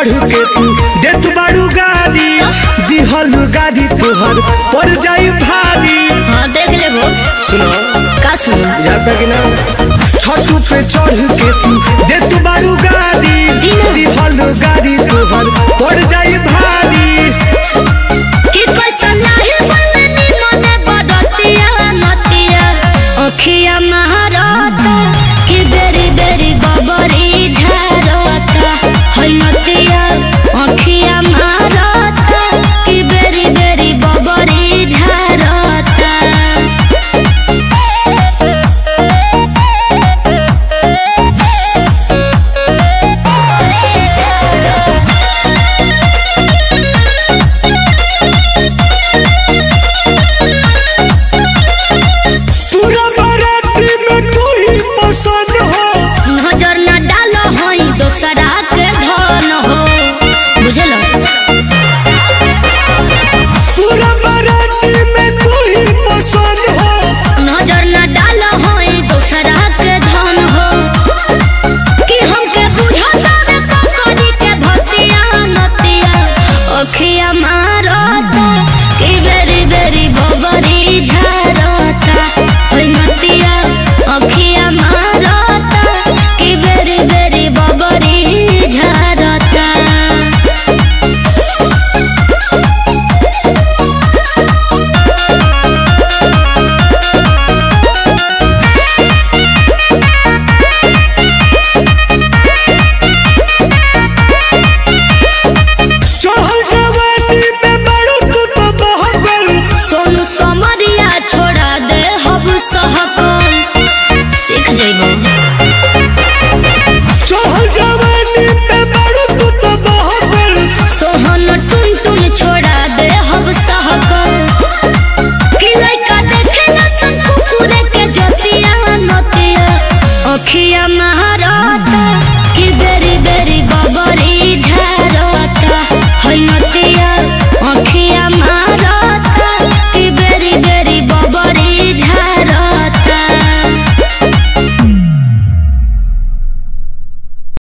चढ़ के तू देत बाड़ू गाड़ी दिहल गाड़ी तोहर पड़ जाई भारी हाँ देख ले वो सुनो का सुनो जाता कि ना छतू पे चढ़ के तू देत बाड़ू गाड़ी दिना। दिहल गाड़ी तोहर पड़ जाई भारी